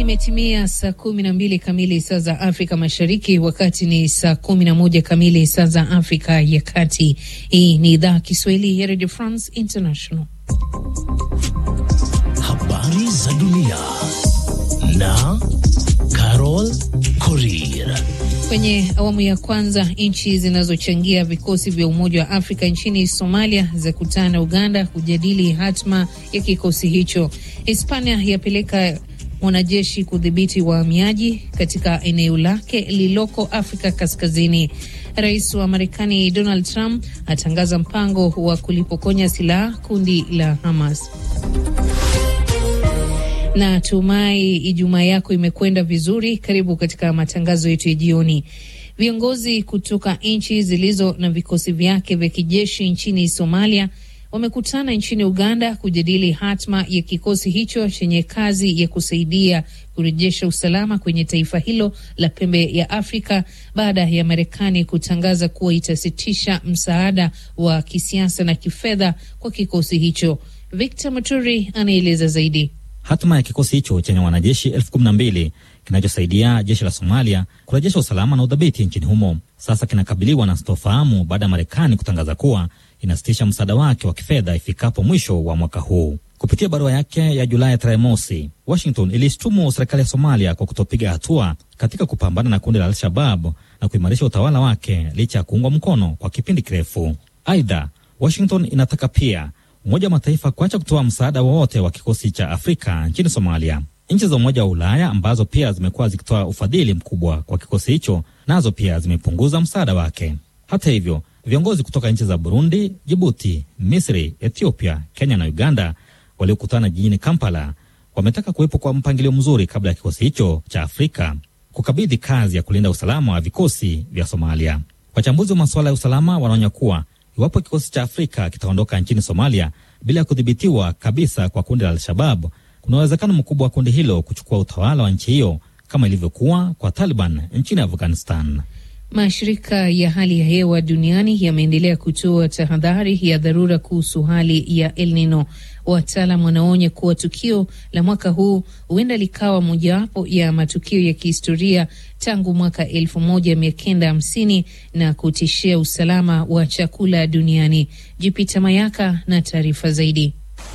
Imetimia saa kumi na mbili kamili saa za Afrika Mashariki, wakati ni saa kumi na moja kamili saa za Afrika ya Kati. Hii ni idhaa Kiswahili ya Radio France International. Habari za dunia na Carol Korir. Kwenye awamu ya kwanza, nchi zinazochangia vikosi vya Umoja wa Afrika nchini Somalia za kutana Uganda kujadili hatma ya kikosi hicho. Hispania yapeleka mwanajeshi kudhibiti wahamiaji katika eneo lake lililoko Afrika Kaskazini. Rais wa Marekani Donald Trump atangaza mpango wa kulipokonya silaha kundi la Hamas. Na tumai Ijumaa yako imekwenda vizuri. Karibu katika matangazo yetu ya jioni. Viongozi kutoka nchi zilizo na vikosi vyake vya kijeshi nchini Somalia wamekutana nchini Uganda kujadili hatma ya kikosi hicho chenye kazi ya kusaidia kurejesha usalama kwenye taifa hilo la pembe ya Afrika baada ya Marekani kutangaza kuwa itasitisha msaada wa kisiasa na kifedha kwa kikosi hicho. Victor Muturi anaeleza zaidi. Hatma ya kikosi hicho chenye wanajeshi elfu kumi na mbili kinachosaidia jeshi la Somalia kurejesha usalama na udhabiti nchini humo sasa kinakabiliwa na sitofahamu baada ya Marekani kutangaza kuwa inasitisha msaada wake wa kifedha ifikapo mwisho wa mwaka huu. Kupitia barua yake ya Julai tarehe mosi, Washington ilishtumu serikali ya Somalia kwa kutopiga hatua katika kupambana na kundi la Al-Shabab na kuimarisha utawala wake licha ya kuungwa mkono kwa kipindi kirefu. Aidha, Washington inataka pia Umoja wa Mataifa kuacha kutoa msaada wowote wa kikosi cha Afrika nchini Somalia. Nchi za Umoja wa Ulaya ambazo pia zimekuwa zikitoa ufadhili mkubwa kwa kikosi hicho, nazo pia zimepunguza msaada wake. Hata hivyo, viongozi kutoka nchi za Burundi, Jibuti, Misri, Ethiopia, Kenya na Uganda waliokutana jijini Kampala wametaka kuwepo kwa mpangilio mzuri kabla ya kikosi hicho cha Afrika kukabidhi kazi ya kulinda usalama wa vikosi vya Somalia. Wachambuzi wa masuala ya usalama wanaonya kuwa iwapo kikosi cha Afrika kitaondoka nchini Somalia bila ya kudhibitiwa kabisa kwa kundi la Al-Shabab, kuna uwezekano mkubwa wa kundi hilo kuchukua utawala wa nchi hiyo kama ilivyokuwa kwa Taliban nchini Afghanistan. Mashirika ya hali ya hewa duniani yameendelea kutoa tahadhari ya dharura kuhusu hali ya El Nino. Wataalam wanaonya kuwa tukio la mwaka huu huenda likawa mojawapo ya matukio ya kihistoria tangu mwaka elfu moja mia kenda hamsini na kutishia usalama wa chakula duniani. Jupita Mayaka na taarifa zaidi.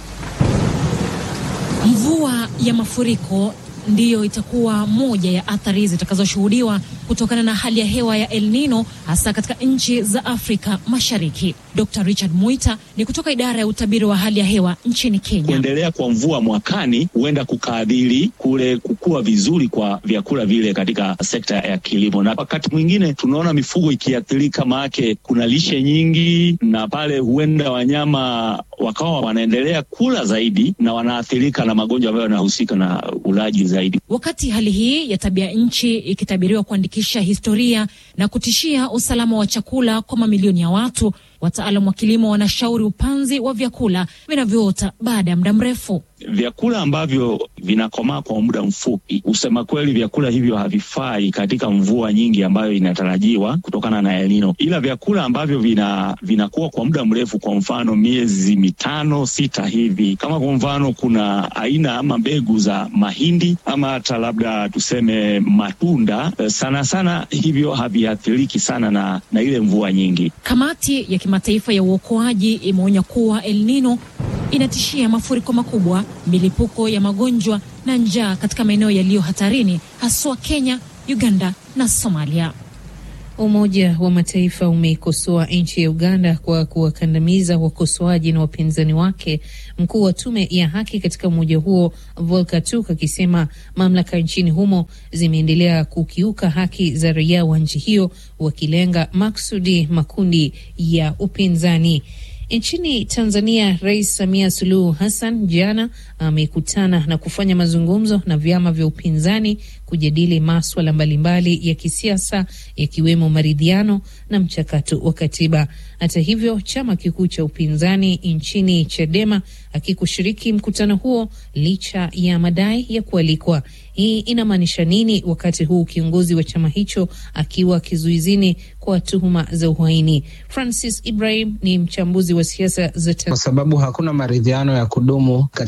Mvua ya mafuriko ndiyo itakuwa moja ya athari zitakazoshuhudiwa kutokana na hali ya hewa ya El Nino hasa katika nchi za Afrika Mashariki. Dr. Richard Muita ni kutoka idara ya utabiri wa hali ya hewa nchini Kenya. Kuendelea kwa mvua mwakani huenda kukaadhiri kule kukua vizuri kwa vyakula vile katika sekta ya kilimo, na wakati mwingine tunaona mifugo ikiathirika, maake kuna lishe nyingi, na pale huenda wanyama wakawa wanaendelea kula zaidi na wanaathirika na magonjwa ambayo yanahusika na ulaji zaidi. Wakati hali hii ya tabia nchi ikitabiriwa kuandikisha historia na kutishia usalama wa chakula kwa mamilioni ya watu, wataalamu wa kilimo wanashauri upanzi wa vyakula vinavyoota baada ya muda mrefu. Vyakula ambavyo vinakomaa kwa muda mfupi, kusema kweli, vyakula hivyo havifai katika mvua nyingi ambayo inatarajiwa kutokana na El Nino, ila vyakula ambavyo vina vinakuwa kwa muda mrefu, kwa mfano miezi mitano sita hivi, kama kwa mfano kuna aina ama mbegu za mahindi ama hata labda tuseme matunda, sana sana hivyo haviathiriki sana na, na ile mvua nyingi. Kamati ya kimataifa ya uokoaji imeonya kuwa El Nino inatishia mafuriko makubwa, milipuko ya magonjwa na njaa katika maeneo yaliyo hatarini, haswa Kenya, Uganda na Somalia. Umoja wa Mataifa umeikosoa nchi ya Uganda kwa kuwakandamiza wakosoaji na wapinzani wake. Mkuu wa tume ya haki katika umoja huo Volker Turk akisema mamlaka nchini humo zimeendelea kukiuka haki za raia wa nchi hiyo, wakilenga maksudi makundi ya upinzani. Nchini Tanzania, Rais Samia Suluhu Hassan jana amekutana na kufanya mazungumzo na vyama vya upinzani kujadili maswala mbalimbali ya kisiasa yakiwemo maridhiano na mchakato wa katiba. Hata hivyo, chama kikuu cha upinzani nchini Chadema hakikushiriki mkutano huo licha ya madai ya kualikwa. Hii inamaanisha nini wakati huu kiongozi wa chama hicho akiwa kizuizini kwa tuhuma za uhaini? Francis Ibrahim ni mchambuzi wa siasa za kwa sababu hakuna maridhiano ya kudumu katika historia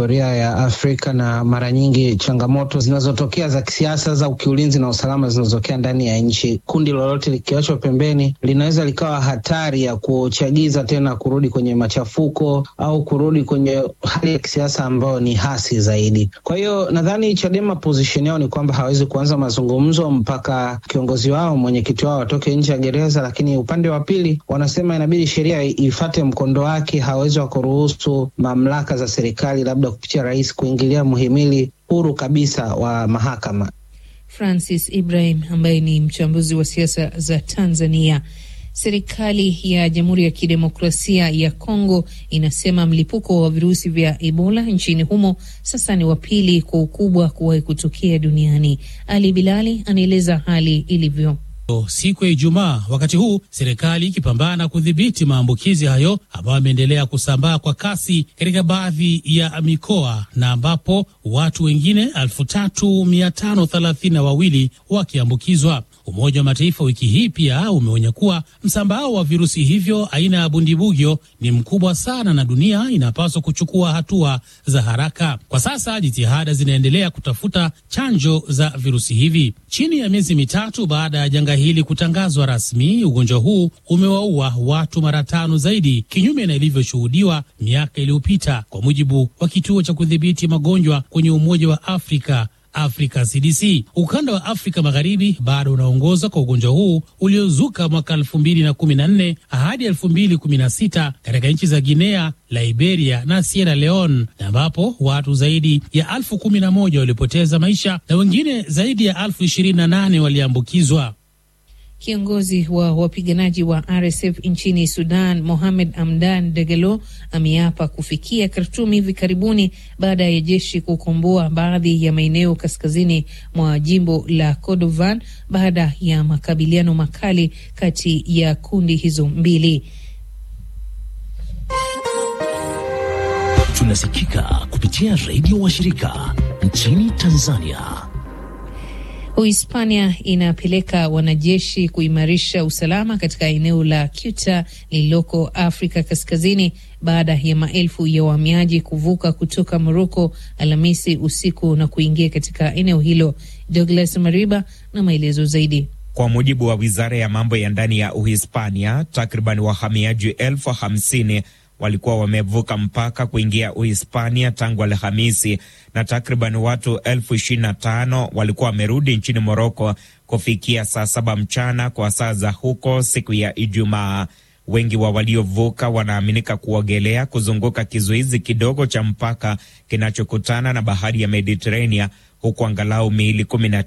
historia ya Afrika na mara nyingi changamoto zinazotokea za kisiasa za kiulinzi na usalama zinazotokea ndani ya nchi, kundi lolote likiachwa pembeni linaweza likawa hatari ya kuchagiza tena kurudi kwenye machafuko au kurudi kwenye hali ya kisiasa ambayo ni hasi zaidi. Kwa hiyo nadhani Chadema position yao ni kwamba hawezi kuanza mazungumzo mpaka kiongozi wao, mwenyekiti wao atoke nje ya gereza, lakini upande wa pili wanasema inabidi sheria ifate mkondo wake. Hawezi wakuruhusu mamlaka za serikali labda kupitia rais kuingilia muhimili huru kabisa wa mahakama. Francis Ibrahim ambaye ni mchambuzi wa siasa za Tanzania. Serikali ya Jamhuri ya Kidemokrasia ya Kongo inasema mlipuko wa virusi vya Ebola nchini humo sasa ni wa pili kwa ukubwa kuwahi kutokea duniani. Ali Bilali anaeleza hali ilivyo. Siku ya Ijumaa, wakati huu serikali ikipambana kudhibiti maambukizi hayo ambayo yameendelea kusambaa kwa kasi katika baadhi ya mikoa na ambapo watu wengine elfu tatu mia tano thelathini na wawili wakiambukizwa. Umoja wa Mataifa wiki hii pia umeonya kuwa msambao wa virusi hivyo aina ya bundibugyo ni mkubwa sana na dunia inapaswa kuchukua hatua za haraka. Kwa sasa jitihada zinaendelea kutafuta chanjo za virusi hivi. Chini ya miezi mitatu baada ya janga hili kutangazwa rasmi, ugonjwa huu umewaua watu mara tano zaidi, kinyume na ilivyoshuhudiwa miaka iliyopita, kwa mujibu wa kituo cha kudhibiti magonjwa kwenye Umoja wa Afrika Afrika CDC. Ukanda wa Afrika Magharibi bado unaongoza kwa ugonjwa huu uliozuka mwaka elfu mbili na kumi na nne hadi elfu mbili kumi na sita katika nchi za Guinea, Liberia na Sierra Leone, na ambapo watu zaidi ya elfu kumi na moja walipoteza maisha na wengine zaidi ya elfu ishirini na nane waliambukizwa. Kiongozi wa wapiganaji wa RSF nchini Sudan, Mohamed Hamdan Dagalo, ameapa kufikia Khartoum hivi karibuni baada ya jeshi kukomboa baadhi ya maeneo kaskazini mwa jimbo la Kordovan baada ya makabiliano makali kati ya kundi hizo mbili. Tunasikika kupitia redio washirika nchini Tanzania. Uhispania inapeleka wanajeshi kuimarisha usalama katika eneo la Ceuta lililoko Afrika Kaskazini baada ya maelfu ya wahamiaji kuvuka kutoka Moroko Alhamisi usiku na kuingia katika eneo hilo. Douglas Mariba na maelezo zaidi. Kwa mujibu wa wizara ya mambo ya ndani ya Uhispania, takriban wahamiaji elfu hamsini walikuwa wamevuka mpaka kuingia Uhispania tangu Alhamisi na takriban watu elfu ishirini na tano walikuwa wamerudi nchini Moroko kufikia saa saba mchana kwa saa za huko siku ya Ijumaa. Wengi wa waliovuka wanaaminika kuogelea kuzunguka kizuizi kidogo cha mpaka kinachokutana na bahari ya Mediterania, huku angalau miili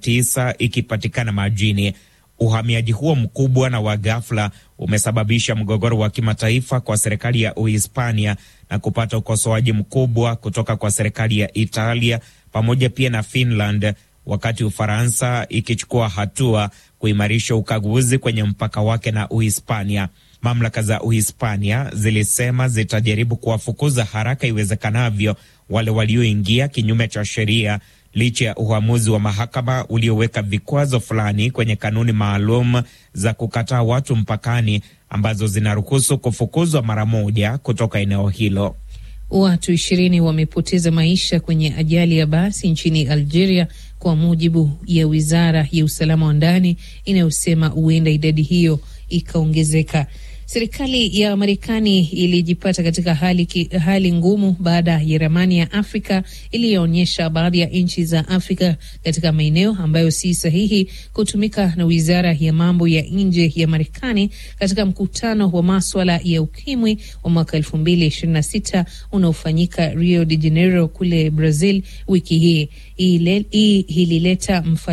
19 ikipatikana majini. Uhamiaji huo mkubwa na wa ghafla umesababisha mgogoro wa kimataifa kwa serikali ya Uhispania na kupata ukosoaji mkubwa kutoka kwa serikali ya Italia pamoja pia na Finland, wakati Ufaransa ikichukua hatua kuimarisha ukaguzi kwenye mpaka wake na Uhispania. Mamlaka za Uhispania zilisema zitajaribu kuwafukuza haraka iwezekanavyo wale walioingia kinyume cha sheria licha ya uamuzi wa mahakama ulioweka vikwazo fulani kwenye kanuni maalum za kukataa watu mpakani ambazo zinaruhusu kufukuzwa mara moja kutoka eneo hilo. Watu ishirini wamepoteza maisha kwenye ajali ya basi nchini Algeria, kwa mujibu ya wizara ya usalama wa ndani inayosema huenda idadi hiyo ikaongezeka. Serikali ya Marekani ilijipata katika hali, ki, hali ngumu baada ya ramani ya Afrika iliyoonyesha baadhi ya nchi za Afrika katika maeneo ambayo si sahihi kutumika na wizara ya mambo ya nje ya Marekani katika mkutano wa maswala ya ukimwi wa mwaka elfu mbili ishirini na sita unaofanyika Rio de Janeiro kule Brazil wiki hii. Hii ilileta